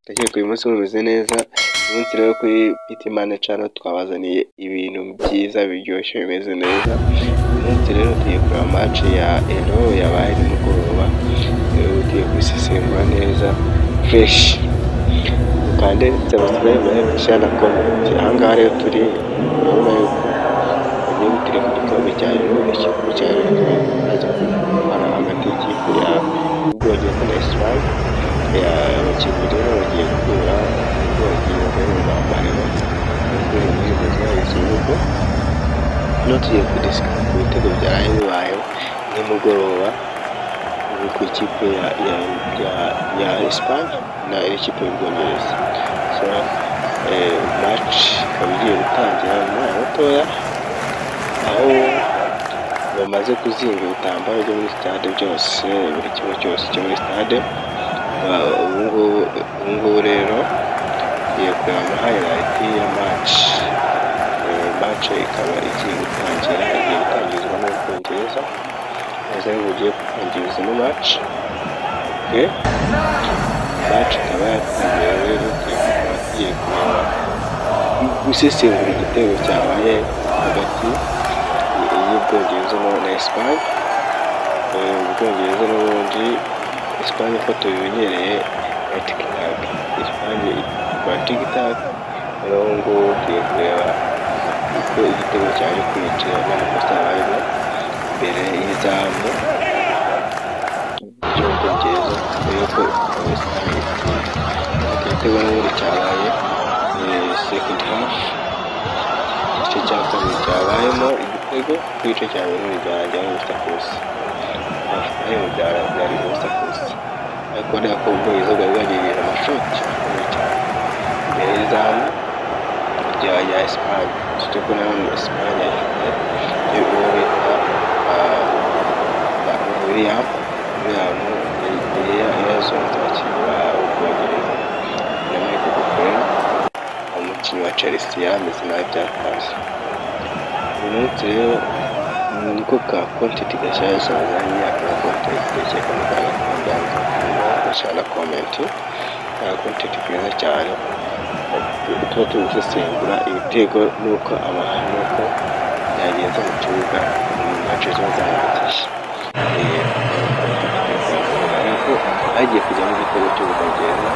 ndakeka uyu munsi mumeze neza, uyu munsi rero kuri Bitimane Channel twabazaniye ibintu byiza biryoshye bimeze neza, uyu munsi rero tugiye kureba match ya Elo yabaye nimugoroba, rero tugiye kubisesengura neza fresh, mukande subscribe, like, share na comment, aha ngaha rero turi urabona yuko ubu turi ku gikombe cya Elo, ikipe cya Elo imaze kurwana hagati y'ikipe ya Ubwongereza na Islande, abakinnyi rero bagiye gukura bagiye bambarira ikibuga no tugiye kudisika ku bitego byaraye bibayeho nimugoroba ubu ku ikipe ya ya ya ya Espagne na ikipe y'Ubwongereza so eh, match ikaba igiye gutangira mu mwanya mutoya aho bamaze kuzinga ibitambaro byo muri stade byose buri kimwe cyose cyo muri stade ubu ngubu rero tugiye kureba ama hayirayiti ya maci maci ikaba igiye gutangira igiye gutangirizwa n'ubwongereza neza rero bugiye gutangiza ino maci maci ikaba yatangiye rero tugiye kureba gusesengura igitego cyabaye hagati y'ubwongereza na esipanye ubwongereza n'ubundi Espagne ko tubimenyereye ya tikitaka Espagne ikora tikitaka rero ngubu tugiye kureba uko igitego cyaje kwinjira n'amakosa yabayemo imbere y'izamu ry'ubwongereza mbere yuko Espagne itsinda igitego n'ubundi cyabaye second half igice cya kabiri cyabayemo igitego igice cya mbere ntibyarangira gusa kose ibintu byari byari ubusa kusa ariko rero ko ubwongereza bwari bwagiriye amashoti akomeye cyane imbere y'izamu rya ya esipanye turi kubona hano esipanye ifite uwo bita william william yazonze abakinnyi ba ubwongereza na michael gukorera umukinnyi wa chelsea yarameze nabi byatanze uyu munsi rero niko ka kontenti gashyashya yazanye aka kontenti ndakeka ko gakunda gashya na komenti aka kontenti keza cyane tuba turi gusesengura ibitego n'uko abantu n'uko byagenze mu kibuga mu mace ziba zarangije ariko hagiye kujyamo igitego cy'ubwongereza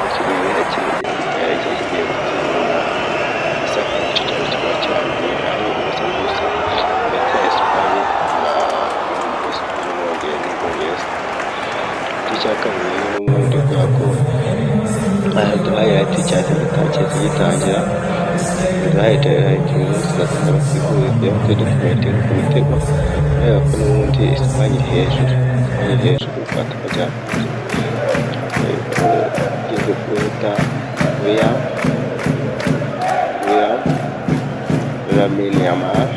ikigo yakiriye kigiye gutsinda isaka igice cyane kikaba kirangiye ari ubusa bw'ubusa Espagne na Ubwongereza. Igice cya kabiri rero ubundi kubera ko hayirayiti cyahise gitangirira gitangira hayirayiti rero tugatanga basigure kugira ngo dukomete ku bitego kubera ko n'ubundi Espagne iri hejuru iri hejuru bataka cyane igeze kuwita William William Lamine Yamal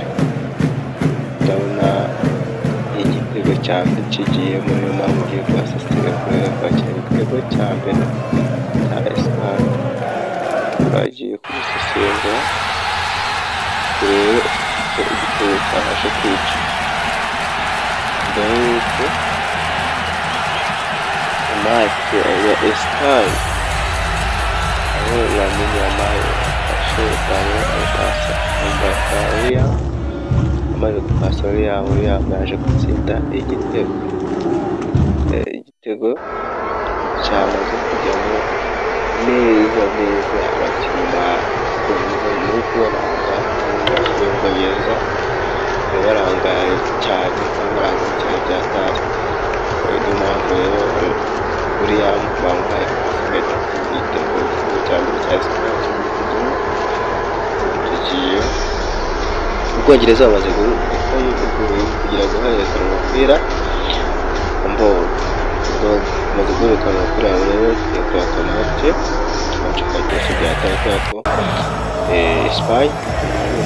igitego cya mbere kigiye muri uyu mwaka ugiye kuhasasira kubera kwakira igitego cya mbere cya esipanye bagiye kugisesengura turebe uko igitego cyabasha kwica mbere y'uko amazi ya esipanye aho lamine yamaye afashe ipantaro arapasa imbata william amaze gupasa yabo yabo yaje gutsinda igitego igitego cyamaze kujyamo neza neza abakinnyi ba muri kubaranga bibongereza bararangaye cyane baranga cyane bya stari niyo mpamvu rero william bamuhaye asimeti igitego cyane cya stari tugiye ubwongereza bamaze kugira ngo harerekane umupira bamaze guhererekana umupira rero tugiye kureba kamace kamace ka byose byataye kubera ko esipanye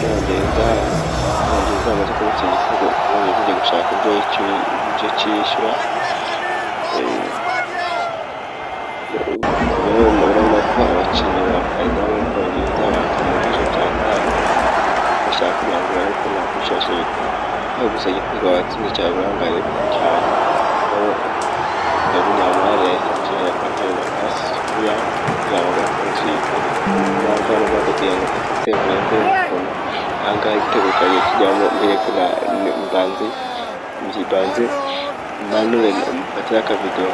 n'ubwongereza ubwongereza bamaze kubitsa igitego ubwongereza ijya gushaka ibyo cyishyura urabona ko abakinnyi ba perezida b'ubwongereza bakamurisha cyane bashaka kugira ngo barabe ko bakwishasha ibitego aho gusa igitego batsinze cyaburangare cyane aho ndabona amahare yahise akira akatera pasi kugira ngo naza no kugira ngo igitego nabwo yabikora aha ngaha igitego cyanjye kijyamo mbereke na mbanze mbanze manuel mpatsira akavidewo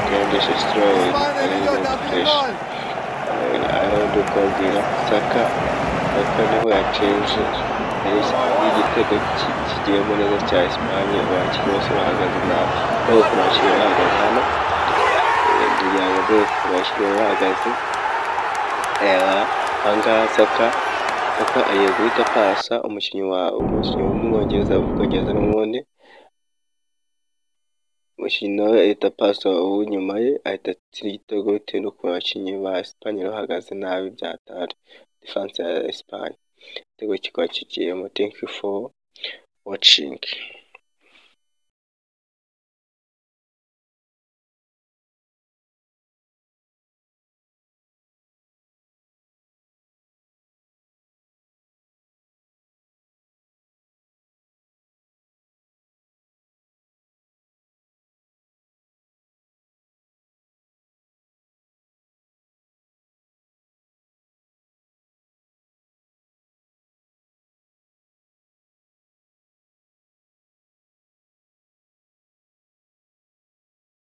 kandisha sitorozi arengwa dukoresha aho ndi kubabwira saka saka niho yacenje igitego kigiyemo neza cya esipanye abakinnyi bose bahagaze nabi ntabwo kubashyira bahagaze hano kugira ngo bose bashyire bahagaze ahangaha saka saka agiye guhita apasa umukinnyi wa umukinnyi w'umwongereza ubwongereza n'ubundi umukinnyi nawe ahita apasa uw'inyuma ye ahita atsira igitego bitewe n'ukuntu abakinnyi ba esipanye bahagaze nabi byatari defanse ya esipanye igitego kikaba kigiyemo thank you for watching